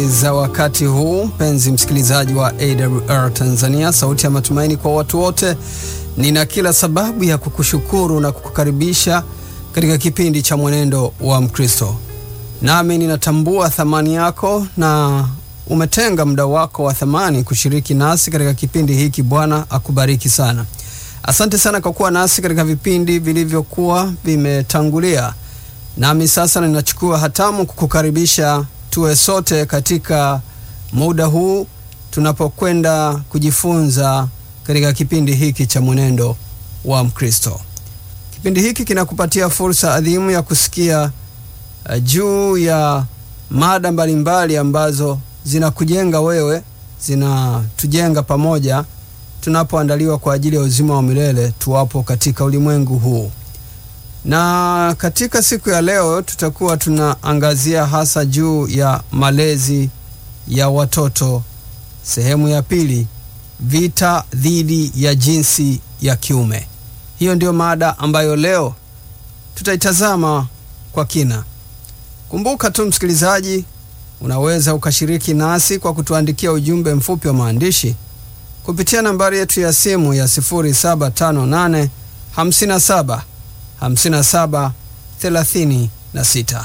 Habari za wakati huu, mpenzi msikilizaji wa AWR Tanzania, sauti ya matumaini kwa watu wote. Nina kila sababu ya kukushukuru na kukukaribisha katika kipindi cha Mwenendo wa Mkristo, nami ninatambua thamani yako na umetenga muda wako wa thamani kushiriki nasi katika kipindi hiki. Bwana akubariki sana. Asante sana kwa kuwa nasi katika vipindi vilivyokuwa vimetangulia, nami sasa ninachukua hatamu kukukaribisha tuwe sote katika muda huu tunapokwenda kujifunza katika kipindi hiki cha mwenendo wa Mkristo. Kipindi hiki kinakupatia fursa adhimu ya kusikia uh, juu ya mada mbalimbali ambazo zinakujenga wewe, zinatujenga pamoja tunapoandaliwa kwa ajili ya uzima wa milele tuwapo katika ulimwengu huu. Na katika siku ya leo tutakuwa tunaangazia hasa juu ya malezi ya watoto, sehemu ya pili, vita dhidi ya jinsi ya kiume. Hiyo ndiyo mada ambayo leo tutaitazama kwa kina. Kumbuka tu msikilizaji, unaweza ukashiriki nasi kwa kutuandikia ujumbe mfupi wa maandishi kupitia nambari yetu ya simu ya 0758 57 57 36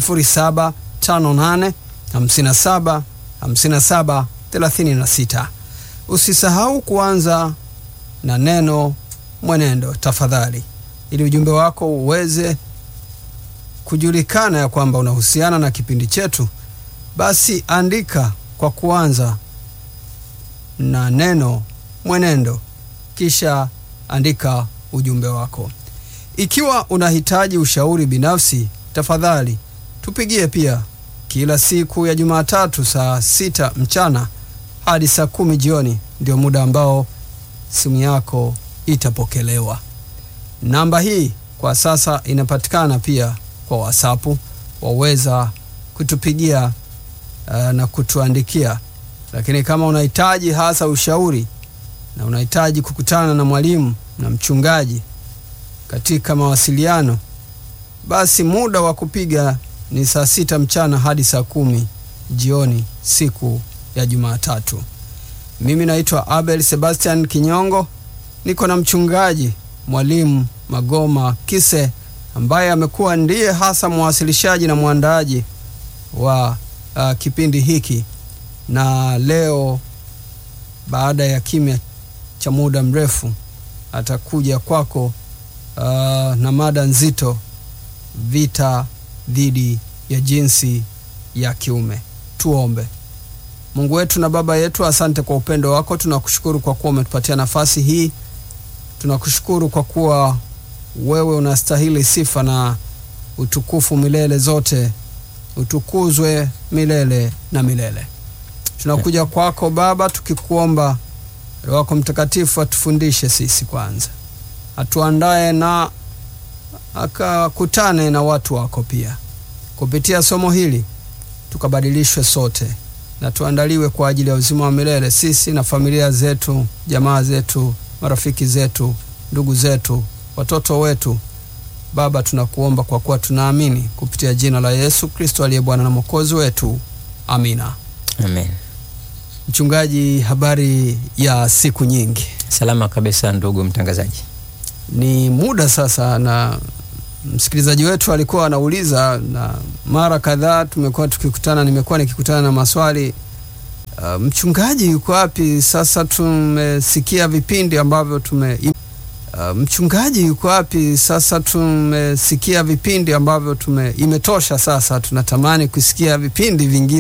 0758 57 57 36. Usisahau kuanza na neno mwenendo tafadhali, ili ujumbe wako uweze kujulikana ya kwamba unahusiana na kipindi chetu. Basi andika kwa kuanza na neno mwenendo, kisha andika ujumbe wako. Ikiwa unahitaji ushauri binafsi, tafadhali tupigie pia kila siku ya Jumatatu saa sita mchana hadi saa kumi jioni, ndio muda ambao simu yako itapokelewa. Namba hii kwa sasa inapatikana pia kwa WhatsApp, waweza kutupigia uh, na kutuandikia. Lakini kama unahitaji hasa ushauri na unahitaji kukutana na mwalimu na mchungaji katika mawasiliano, basi muda wa kupiga ni saa sita mchana hadi saa kumi jioni siku ya Jumatatu. Mimi naitwa Abel Sebastian Kinyongo, niko na mchungaji mwalimu Magoma Kise ambaye amekuwa ndiye hasa mwasilishaji na mwandaaji wa uh, kipindi hiki, na leo baada ya kimya cha muda mrefu atakuja kwako uh, na mada nzito, vita dhidi ya jinsi ya kiume. Tuombe. Mungu wetu na Baba yetu, asante kwa upendo wako. Tunakushukuru kwa kuwa umetupatia nafasi hii. Tunakushukuru kwa kuwa wewe unastahili sifa na utukufu milele zote. Utukuzwe milele na milele. Tunakuja kwako Baba tukikuomba Roho wako Mtakatifu atufundishe sisi kwanza, atuandae na akakutane na watu wako pia kupitia somo hili, tukabadilishwe sote na tuandaliwe kwa ajili ya uzima wa milele, sisi na familia zetu, jamaa zetu, marafiki zetu, ndugu zetu, watoto wetu. Baba, tunakuomba kwa kuwa tunaamini kupitia jina la Yesu Kristo aliye Bwana na Mwokozi wetu, amina. Amen. Mchungaji, habari ya siku nyingi? Salama kabisa ndugu mtangazaji. Ni muda sasa, na msikilizaji wetu alikuwa anauliza, na mara kadhaa tumekuwa tukikutana, nimekuwa nikikutana na maswali uh, mchungaji yuko wapi? Sasa tumesikia vipindi ambavyo tume uh, mchungaji yuko wapi? Sasa tumesikia vipindi ambavyo tume imetosha, sasa tunatamani kusikia vipindi vingine.